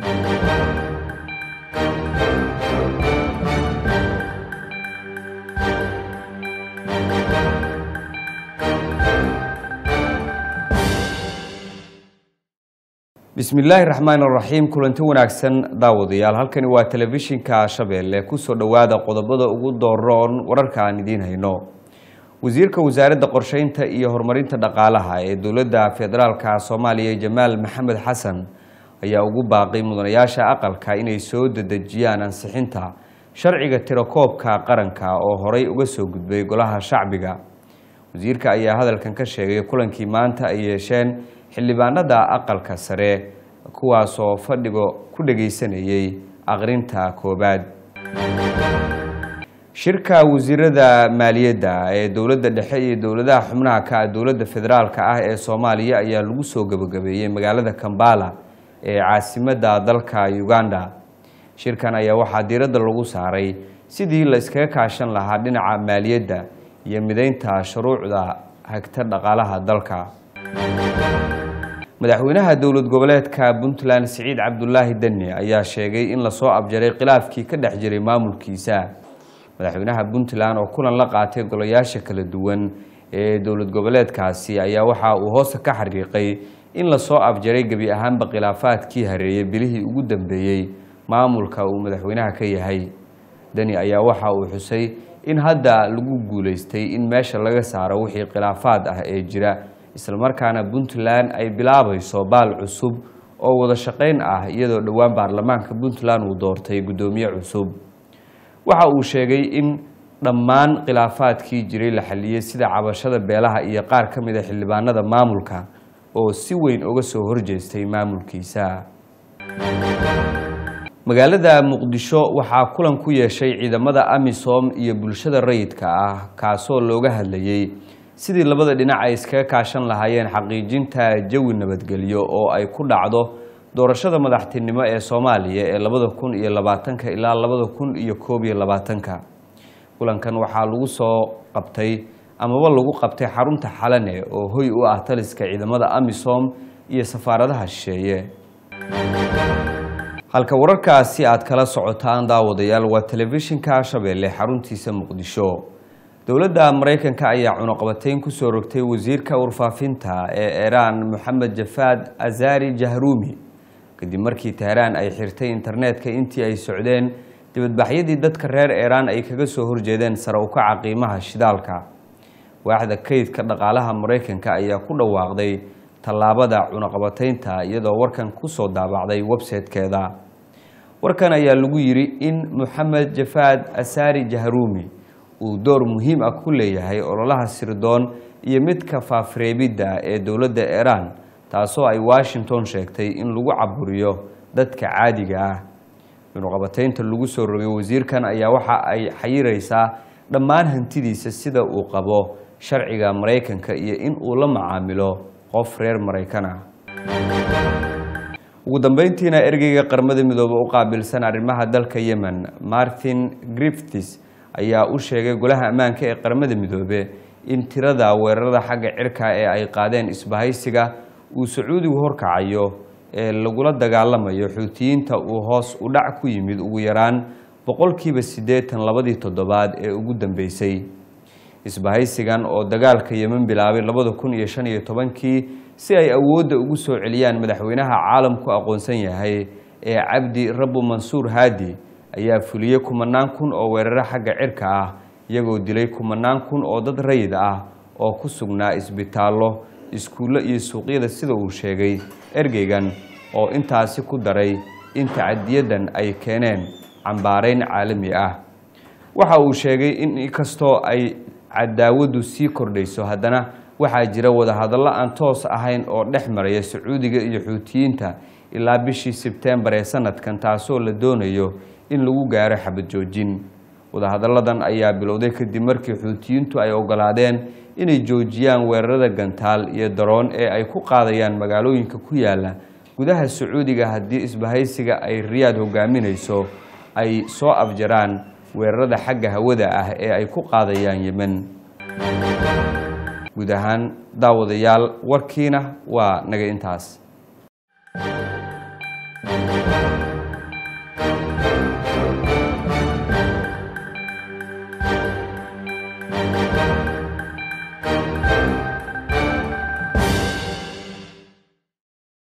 bismi illaahi raxmaan raxiim kulanti wanaagsan daawadayaal halkani waa telefishinka shabeelle kusoo dhowaada qodobada ugu dooroon wararka aan idiin hayno wasiirka wasaaradda qorsheynta iyo horumarinta dhaqaalaha ee dowladda federaalka soomaaliya jamaal maxamed xasan ayaa ugu baaqay mudanayaasha aqalka inay soo dedejiyaan ansixinta sharciga tirakoobka qaranka oo horey uga soo gudbay golaha shacbiga wasiirka ayaa hadalkan ka sheegay kulankii maanta ay yeesheen xildhibaanada aqalka sare kuwaasoo fadhiga ku dhageysanayay aqrinta koobaad shirka wasiirada maaliyadda ee dowladda dhexe iyo dowladaha xubnaha ka dowladda federaalka ah ee soomaaliya ayaa lagu soo gabagabeeyey magaalada kambala ee caasimadda dalka uganda shirkan ayaa waxaa diiradda lagu saaray sidii la iskaga kaashan lahaa dhinaca maaliyadda iyo mideynta shuruucda hagta dhaqaalaha dalka madaxweynaha dowlad goboleedka puntland siciid cabdulaahi deni ayaa sheegay in lasoo abjaray khilaafkii ka dhex jiray maamulkiisa madaxweynaha puntland oo kulan la qaatay golayaasha kala duwan ee dowlad goboleedkaasi ayaa waxa uu hoosta ka xariiqay in lasoo afjaray gebi ahaanba khilaafaadkii hareeyay bilihii ugu dambeeyey maamulka uu madaxweynaha ka yahay deni ayaa waxa uu xusay in hadda lagu guuleystay in meesha laga saaro wixii khilaafaad ah ee jira islamarkaana puntland ay bilaabayso baal cusub oo wada shaqayn ah iyadoo dhowaan baarlamaanka puntland uu doortay guddoomiye cusub waxa uu sheegay in dhammaan khilaafaadkii jiray la xaliyey sida cabashada beelaha iyo qaar ka mid a xildhibaanada maamulka oo si weyn uga soo horjeestay maamulkiisa magaalada muqdisho waxaa kulan ku yeeshay ciidamada amisom iyo bulshada rayidka ah kaasoo looga hadlayey sidii labada dhinac ay iskaga kaashan lahaayeen xaqiijinta jawi nabadgelyo oo ay ku dhacdo doorashada madaxtinimo ee soomaaliya ee labada kun iyo labaatanka ilaa labada kun iyo koob iyo labaatanka kulankan waxaa lagu soo qabtay amaba lagu qabtay xarunta xalane oo hoy u ah taliska ciidamada amisom iyo safaaradaha shisheeye halka wararkaasi aad kala socotaan daawadayaal waa telefishinka shabeelle xaruntiisa muqdisho dowladda maraykanka ayaa cunuqabateyn kusoo rogtay wasiirka warfaafinta ee iiraan moxamed jafaad azari jahruumi kadib markii teheraan ay xirtay internetka intii ay socdeen dibadbaxyadii dadka reer iiraan ay kaga soo horjeedeen sare ukaca qiimaha shidaalka waaxda kaydka dhaqaalaha maraykanka ayaa ku dhawaaqday tallaabada cunuqabateynta iyadoo warkan kusoo daabacday website-keeda warkan ayaa lagu yidhi in moxamed jafaad asari jahruumi uu door muhiim ah ku leeyahay ololaha sirdoon iyo midka faafreebidda ee dowladda iiraan taasoo ay washington sheegtay in lagu caburiyo dadka caadiga ah cunuqabateynta lagu soo rogay wasiirkan ayaa waxa ay xayiraysaa dhammaan hantidiisa sida uu qabo sharciga maraykanka iyo in uu la macaamilo qof reer maraykan ah ugu dambeyntiina ergeyga qaramada midoobe u qaabilsan arrimaha dalka yemen martin griffiths ayaa u sheegay golaha ammaanka ee qaramada midoobe in tirada weerarada xagga cirka ee ay qaadeen isbahaysiga uu sacuudigu horkacayo ee lagula dagaalamayo xuutiyiinta uu hoos u dhac ku yimid ugu yaraan boqolkiiba siddeetan labadii toddobaad ee ugu dambeysay isbahaysigan oo dagaalka yemen bilaabay labada kun iyo shan iyo tobankii si ay awoodda ugu soo celiyaan madaxweynaha caalamku aqoonsan yahay ee cabdi rabu mansuur haadi ayaa fuliyey kumanaan kun oo weeraro xagga cirka ah iyagoo dilay kumanaan kun oo dad rayid ah oo ku sugnaa isbitaallo iskuullo iyo suuqyada sida uu sheegay ergeygan oo intaasi ku daray in tacadiyadan ay keeneen cambaarayn caalami ah waxa uu sheegay in inkastoo ay cadaawadu sii kordhayso haddana waxaa jira wadahadallo aan toos ahayn oo dhex maraya sacuudiga iyo xuutiyiinta ilaa bishii sebtembar ee sanadkan taasoo la doonayo in lagu gaaro xabad joojin wadahadalladan ayaa bilowday kadib markii xuutiyiintu ay ogolaadeen inay joojiyaan weerarada gantaal iyo daroon ee ay ku qaadayaan magaalooyinka ku yaala gudaha sacuudiga haddii isbahaysiga ay riyaad hogaaminayso ay soo afjaraan weerarada xagga hawada ah ee ay ku qaadayaan yemen guud ahaan daawadayaal warkiina waa naga intaas